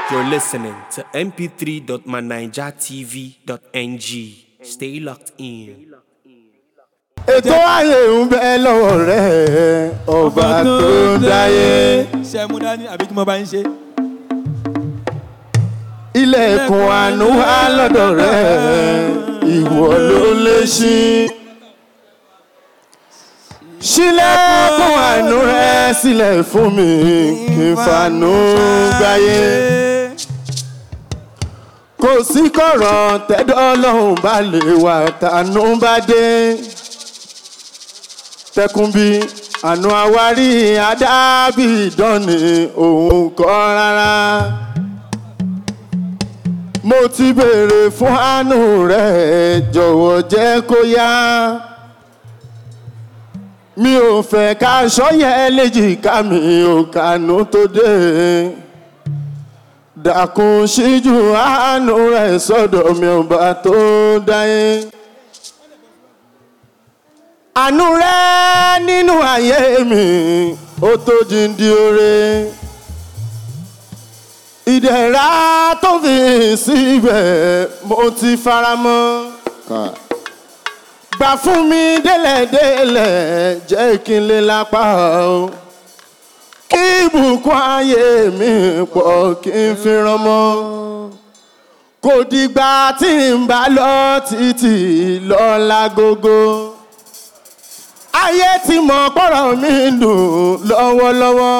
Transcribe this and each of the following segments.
You're listening to mp3.manijatv.ng. Stay locked in. ètò ayé ń bẹ lọ́wọ́ rẹ̀ ọba tó dáyé ṣe mú dání àbí kí mo bá ń ṣe. ilẹ̀kùn àánú wà lọ́dọ̀ rẹ̀ ìwọ ló lè ṣí. ṣílẹ̀kùn àánú rẹ̀ sílẹ̀ fún mi kí n fanú gbáyé. kò sí kọ̀rọ̀ tẹ́dọ̀ ọlọ́run bá lè wà tánú bá dé. tẹkùn bí àánú àwárí adábì ìdánì òun kọ́ rárá mo ti béèrè fún àánú rẹ jọ̀wọ́ jẹ́ kó yá mi ò fẹ́ ká sọ́yẹ léjìká mi ò kànú tó dé dàkún síjú àánú rẹ sọ́dọ̀ mi ò bá tó dáyé àánú rẹ nínú ayé mi ó tó jíǹde oore ìdẹ̀ra tó fi síbẹ̀ mo ti fara mọ́. gbà fún mi délẹ̀délẹ̀ jẹ́ kí n lè lápá o. kí ìbùkún ayé mi pọ̀ kí n fi ràn mọ́. kò dìgbà tí n bá lọ títí lọ lágogo. ayé ti mọ̀ pọ̀rọ̀ mi dùn lọ́wọ́lọ́wọ́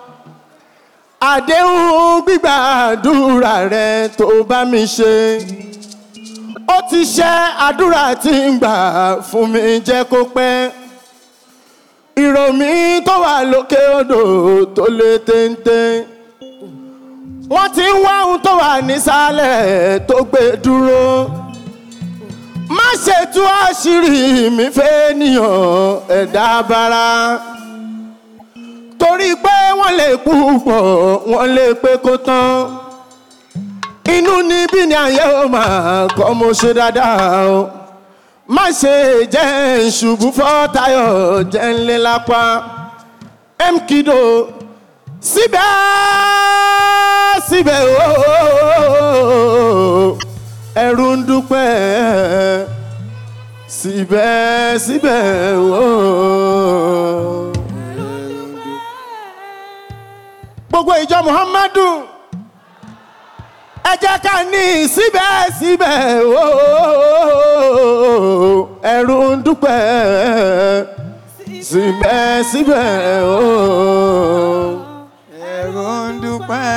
àdéhùn gbígbàdúrà rẹ tó bá mi ṣe ó ti ṣe àdúrà tí ń gbà fún mi jẹ́ kó pẹ́ ìròmí tó wà lókè odò tó lé téńté wọ́n ti ń wá ohun tó wà nísàlẹ̀ tó gbé dúró má ṣe tú àṣírí mi fẹ́ níyàn ẹ̀dá bara torí pé wọ́n lè púpọ̀ wọ́n lè pé kó tán inú níbí ni ayé ó máa kọ́ mo ṣe dáadáa o má ṣe jẹ́ ìṣubú fọ́tayọ̀ jẹ́ ńlẹ́ lápá mkido síbẹ̀ síbẹ̀ ooo ẹ̀rù ń dúpẹ́ síbẹ̀ síbẹ̀ ooo. gbogbo ìjọ muhammadu ẹ jẹ́ ká ní síbẹ̀síbẹ̀ ooo ẹ̀rù ń dúpẹ́ síbẹ̀síbẹ̀ ooo. ẹ̀rù ń dúpẹ́.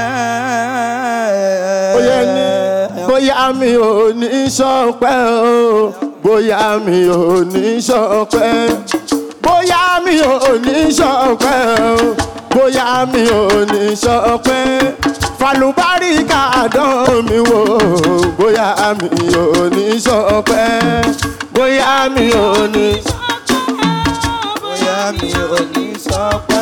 bóyá ní bóyá mi ò ní sọpẹ́ o bóyá mi ò ní sọpẹ́ bóyá mi ò ní sọpẹ́ o bóyá mi ò ní sọpẹ́ falùbáríkà dán mi wò bóyá mi ò ní sọpẹ́ bóyá mi ò ní. bóyá mi ò ní sọ pé.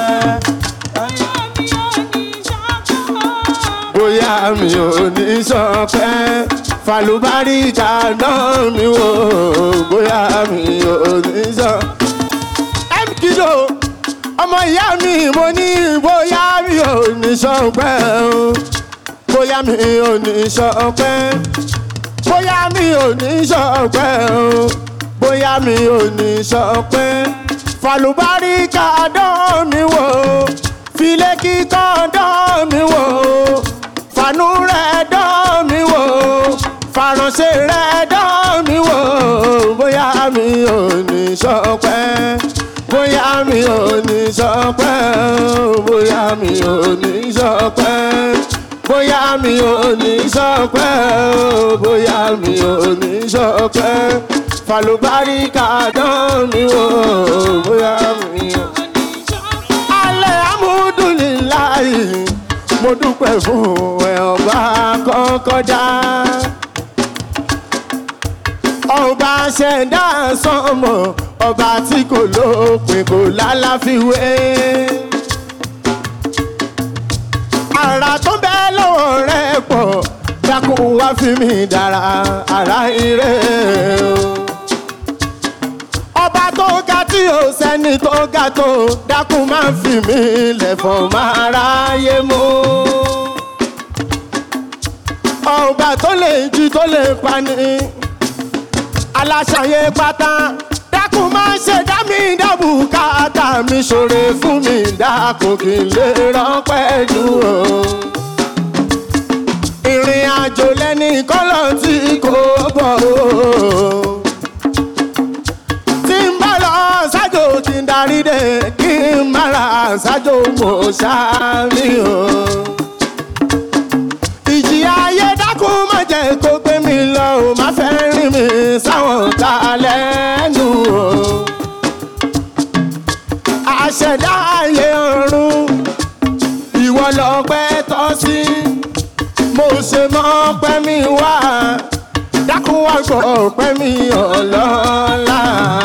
bóyá mi ò ní sọpẹ́ falùbáríkà dán mi wò bóyá mi ò ní sọ. m kìlọ̀ ọmọ ìyá mi mo ní bóyá mi ò ní sọpẹ́ o bóyá mi ò ní sọpẹ́ bóyá mi ò ní sọpẹ́ o bóyá mi ò ní sọpẹ́ falùbáríkà dán mi wò filé kíkọ́ dán mi wò fanú rẹ̀ dán mi wò faransé rẹ̀ dán mi wò bóyá mi ò ní sọpẹ́ bóyá mi ò ní sọpẹ́ bóyá mi ò ní sọpẹ́ bóyá mi ò ní sọpẹ́ bóyá mi ò ní sọpẹ́ falùbáríkà dán mi wò bóyá mi ò. alẹ́ amúdùnìláyì mo dúpẹ́ fún ẹ ọba kọ́kọ́ dá ọba ṣẹ̀dá sọmọ ọba tí kò lópin kò lálàfiwé. àrà tó ń bẹ lọ́wọ́ rẹ pọ̀ dákun wá fi mí dára ara ire o. ọba tó ga tí ò sẹ́ni tó ga tó dákun máa fi mí lẹ̀fọ̀n máa ráyé mú. ọba tó lè jí tó lè pani aláṣàyè pátá dákun máa ń ṣe dá mi dábù káàtà mi ṣòro fún mi dákun kí n lè rọpẹ́ dúró ìrìn àjò lẹ́ni kọ́lọ̀ tí kò bọ̀ o. tí n bá lọ ṣáájò kí n darí dé kí n má ra ṣáájò mo ṣáárí o. ìjì ayé dákun má jẹ́ kó gbé mi lọ o má fẹ́ rìn mí sáwọn ta lẹ́nu o. àṣẹ̀dá ayé ọ̀run ìwọ lọ́pẹ́ tọ́ sí mo ṣe mọ́ pẹ́ mi wá dákun wá gbọ́ pẹ́ mi ọlọ́lá.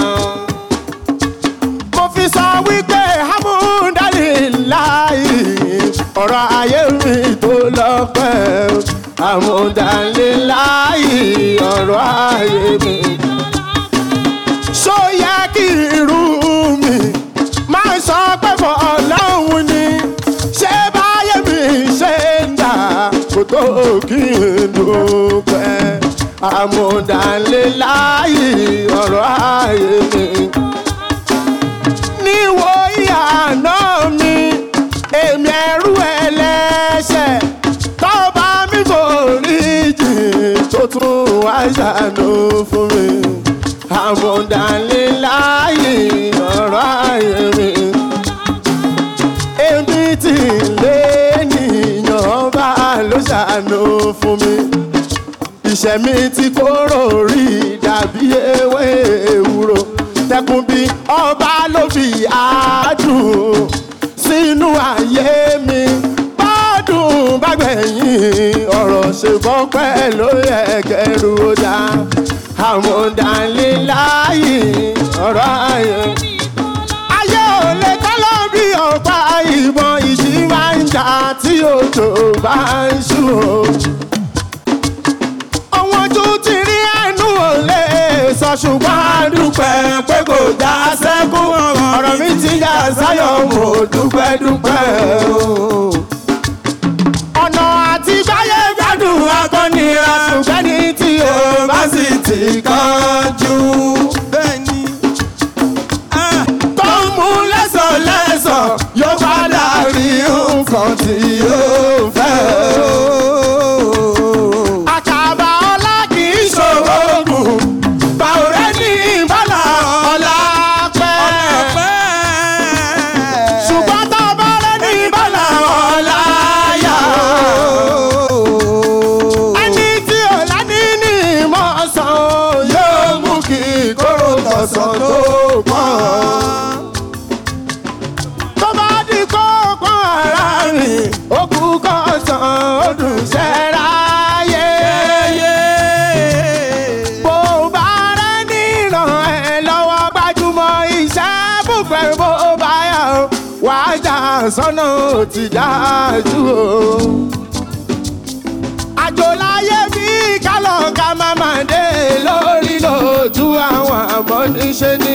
mo fi sọ wípé hamudali láì ọ̀rọ̀ ayé mi tó lọ́pẹ́ hamudali láì ọ̀rọ̀ ayé mi. ṣó yẹ kí irú mi máa sọ pé fọ́ ọlọ́run ni ṣé báyé mi ṣe ń dà kó tó kí n dúpẹ́ àmúdánléláyì ọ̀rọ̀ ayé mi. níwò ìyànà mi èmi ẹrú ẹlẹ́ṣẹ̀ tọ́ba mi kò rí jì tó tún wá ṣàánú fún mi. àmúdánléláyì ọ̀rọ̀ ayé mi èmi tí lé nìyàn bá ló ṣàánú fún mi ìṣẹ́ mi tí kóró rí dàbí ewé ewúro tẹkùn bí ọba ló fi àádùn sínú ayé mi bọ́dún bá gbẹ̀yìn ọ̀rọ̀ ṣe bọ́pẹ́ ló yẹ kẹrù ó dá àmọ̀dánléláyì ọ̀rọ̀ ayé ayé ò lè kọ́lọ́ bí ọ̀pá ìbọn ìjì máa ń jà tí òjò bá ń ṣú o. ohun ojú ti rí ẹnu ò lè sọ ṣùgbọ́n a dúpẹ́ pé kò já sẹ́kù ọ̀rọ̀ mi ti yà sáyọ̀ mo dúpẹ́ dúpẹ́ o. ọ̀nà àti báyé gbádùn akọni àṣùgbẹ́ ní tí o bá sì ti kánjú. bẹ́ẹ̀ni tó ń mú lẹ́sọ̀lẹ́sọ̀ yóò padà rí nǹkan tí yóò fẹ́. àkàbà ọlá kì í ṣòro gùn báwo rẹ ní ìbálà ọlá pẹ́. ṣùgbọ́n tó bá rẹ ní ìbálà ọlá yá. ẹni tí ò lání ní ìmọ̀ ọ̀sán yóò mú kí kóró tọ̀sán tó pọ̀ tó bá di kókó ara rìn òkú kọ̀ọ̀sán ọdún ṣẹ́ráyé. bó bá rẹ níran ẹ lọ́wọ́ gbajúmọ̀ iṣẹ́ bùpẹ̀ bó bá yà ó wàá jà sọ́nà ó ti dájú o. àjò láyé bí kálọ̀ ká má má dé lórí lójú àwọn àmọ́ níṣẹ́ ni.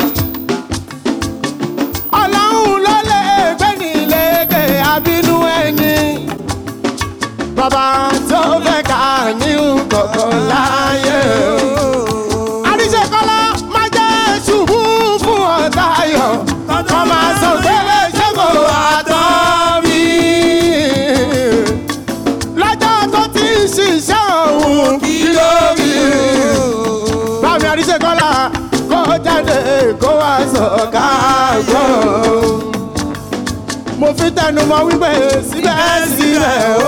ọlọ́run ló lè gbé ní lékè àbínú ẹni. bàbá tó fẹ́ ká ní kọ̀ọ̀kan láyé o. àríṣekọ́lá má jẹ́ ṣubú fún ọ̀tá ayọ̀ kọ́ máa sọ pé ṣẹ́gun àtọ́ mi. lọ́jọ́ tó ti ń ṣiṣẹ́ òun kí ló rí bámi àríṣekọ́lá kó jáde kó wá sọ ká gbọ́. mo fi tẹnu mọ́ wípé síbẹ̀síbẹ̀ o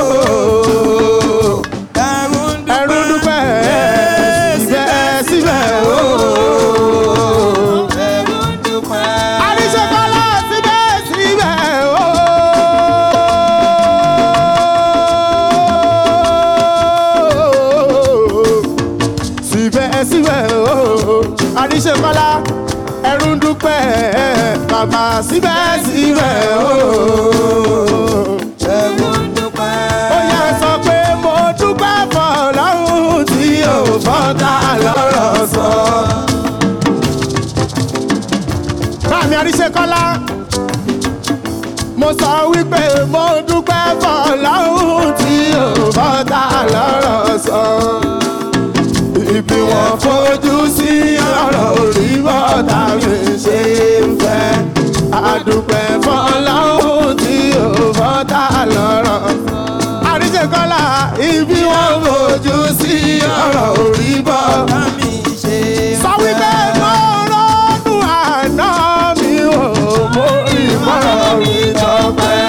ẹrú dúpẹ́ síbẹ̀síbẹ̀ o. àríṣekọ́lá síbẹ̀síbẹ̀ o. síbẹ̀síbẹ̀ o àríṣekọ́lá ẹrú ń dúpẹ́ bàbá síbẹ̀síbẹ̀ o. ó yẹ sọ pé mo dúpẹ́ fọlọ́run tí ò fọ́tà lọ́rọ̀ sọ. báàmì àríṣekọ́lá mo sọ wípé mo dúpẹ́ fọlọ́run tí ò fọ́tà bọ́tà lọ́rọ̀ sọ. Ibi wọn fojú sí ọ̀rọ̀ orí bọ́tà mi ṣe ń fẹ́. Àdùpẹ́ fọláhùn tí ò bọ́tà lọ́rọ̀. Àríṣe kọ́lá ibi wọn fojú sí ọ̀rọ̀ orí bọ́tà mi ṣe sọ wípé mo rọ́dún àná mi ò mo rí mọ́rọ̀ mi tọpẹ́.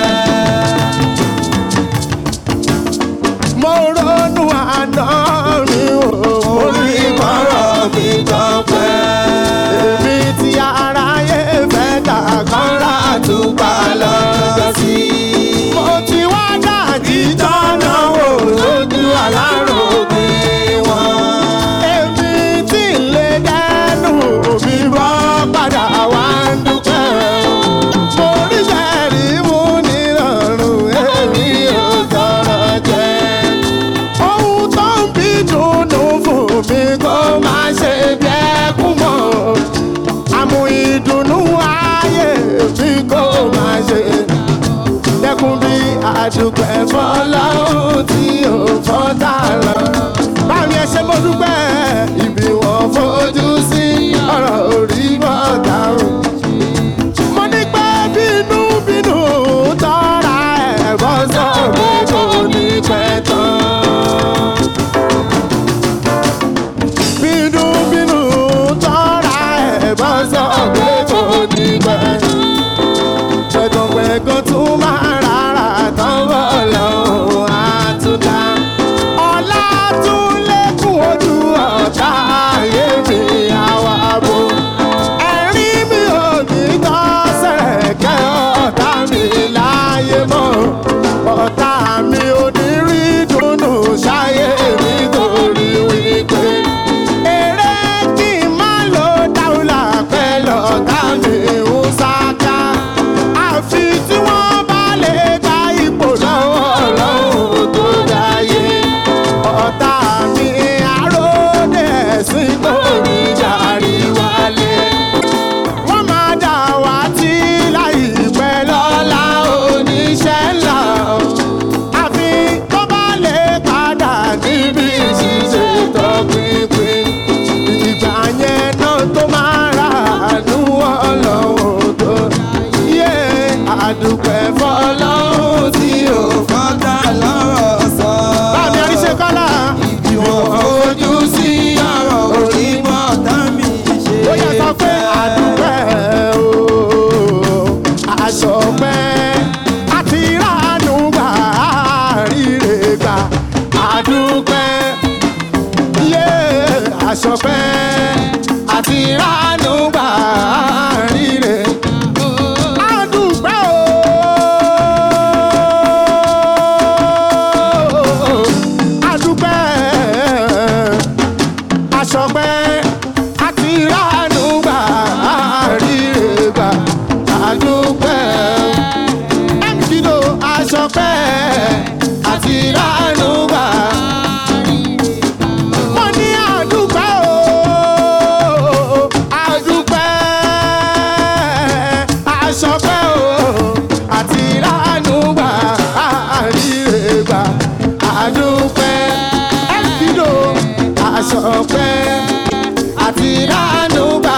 mo rọ́dún àná mi ò mo rí mọ́rọ̀ mi tọpẹ́. èmi tí aráyé fẹ́ dà kán látúgbà lọ́jọ́ sí. mo ti wá dàjí tọ́nà wò lójú alárògbé wọn. èmi tí ń lè dẹnu mi bọ́ padà wá ń dúpẹ́. mo rí sẹ́ẹ̀rì mú nírọ̀rùn èmi ò tọrọ jẹ. ohun tó ń bí dùnú fún mi kó má ṣe bí ẹkún mọ́. àmú ìdùnnú ayé mi kó má ṣe dẹ́kun bí àdùpẹ́ fọlọ́hún tí ò fọ́tà lọ. báwo ẹ ṣe mo dúpẹ́ ibi wọn fojú sí ọ̀rọ̀ orí bọ́tà o. mo ní pé bínú bínú tọ́ra ẹ̀ bọ́ sọ pé kò ní pẹ́ tán. bínú bínú tọ́ra ẹ̀ bọ́ sọ pé kò ní pẹ́ tán pẹ̀gànpẹ̀gàn tún máa rárá tán bọ̀ lọ́wọ́ àtúntà. ọ̀la tún lékún ojú ọ̀tá ayé mi àwa bò. ẹ̀rín mi ò ní tọ́ sẹ̀rẹ̀kẹ́ ọ̀tá mi láyé mọ́. ọ̀tá mi ò ní rí dùnnú ṣáyé mi torí wípé. èrè kí n má lo dáúlà pẹ́ lọ́tà mi ń sáká àfi tí wọ́n bá lè gba ipò lọ́wọ́ ọlọ́run tó dáyé. ọ̀tá mi àròdé ẹ̀sìn kò ní jàrí wálé. wọ́n máa dà wá tí láìpẹ́ lọ́la oníṣẹ́ ńlá. àfi tó bá lè padà níbi ìṣiṣẹ́ tọpinpin. ìgbà yẹn náà tó máa rà àánú ọlọ́run tó yé àdùpẹ́ fọlọ́hún tí ò fọ́tà lọ́rọ̀ sọ. bámi àríṣe kọ́lá ìwọ̀n ojú sí ọ̀rọ̀ orí orí bọ́tà mi ṣe ó yẹ sọ pé àdùpẹ́ o aṣọ pẹ́ àti ìrànú gbà àríre gbà àdùpẹ́ yé aṣọ pẹ́ àti ìrànú gbà àríre àdùpẹ́ o àdùpẹ́ aṣọpẹ́ àti ìránú gbà àríre gbà àdúpẹ́ mkido aṣọpẹ́ àti ìránú gbà. mo ní àdúpẹ́ o àdúpẹ́ aṣọpẹ́ o àti ìránú gbà àríre gbà àdúpẹ́ mkido aṣọpẹ́ àti ìránú gbà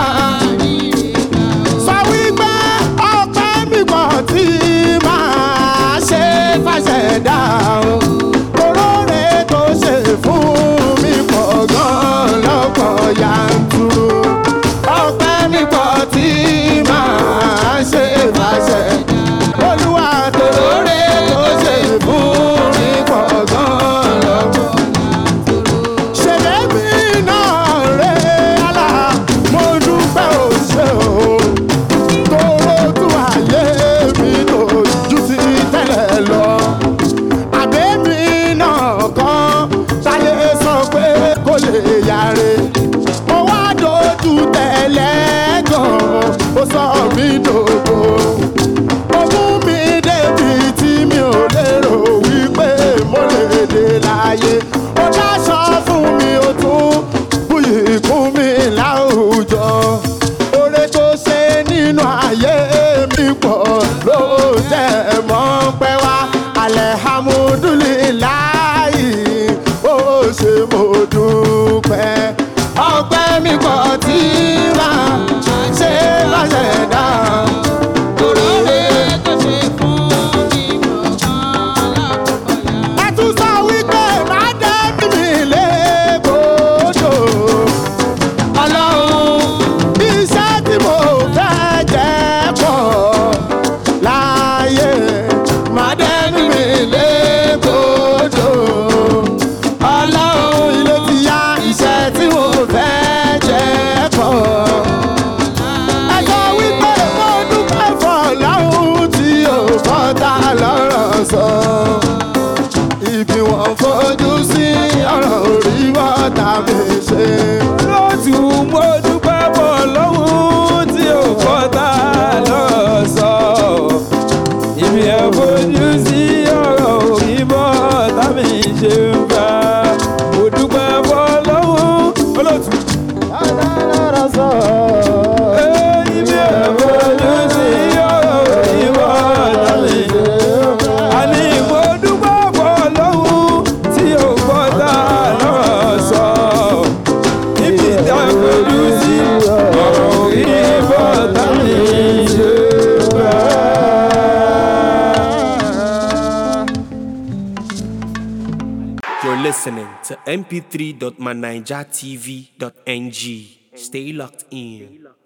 sọ wípé ọpẹ́ mi pọ̀ tí máa ṣe fàṣẹdá o kòróre tó ṣe fún mi pọ̀ gan lọ́pọ̀ yanturu ọpẹ́ mi pọ̀ tí máa ṣe fàṣẹ olúwa kòróre tó ṣe fún mi pọ̀ gan lọ́pọ̀ ṣèlérí náà rẹ̀ àlà mo dúpẹ́ òṣè o tóró tú ayé mi lójú ti tẹ́lẹ̀ lọ. àbẹ́mi náà kan táyé sọ pé kò lè yáre. mo wá dojú tẹ̀lé gan ó sọ mí dògbò. ó mú mi débi tí mi ò lérò wípé mo lè dé láyé. ó dáṣọ fún mi ó tún buyì kún mi láwùjọ. oore tó ṣe nínú ayé mi pọ̀ ló jẹ́ mọ́ pẹ́ wá. alihamudulilayi fojú sí ọ̀rọ̀ orí bọ́tà mi ṣe. lótú mo dúpẹ́ bọ̀ lọ́hùn tí ò kọ́ta lọ́rọ̀ sọ. Ibi ẹ̀ fojú sí ọ̀rọ̀ òyìnbó tàbí ṣe ń bá. Mo dúpẹ́ bọ̀ lọ́hùn olótú. Adára sọ. Ibi ẹ̀ fojú sí ọ̀rọ̀ òyìnbó tàbí ṣe ń bá. Àní mo dúpẹ́ bọ̀ lọ́hùn tí ò kọ́ta lọ́rọ̀ sọ. Ibi ìta fojú sí ọ̀rọ̀ òyìnbó tàbí ṣe ń bá. You're listening to mp3.manijatv.ng. Stay locked in.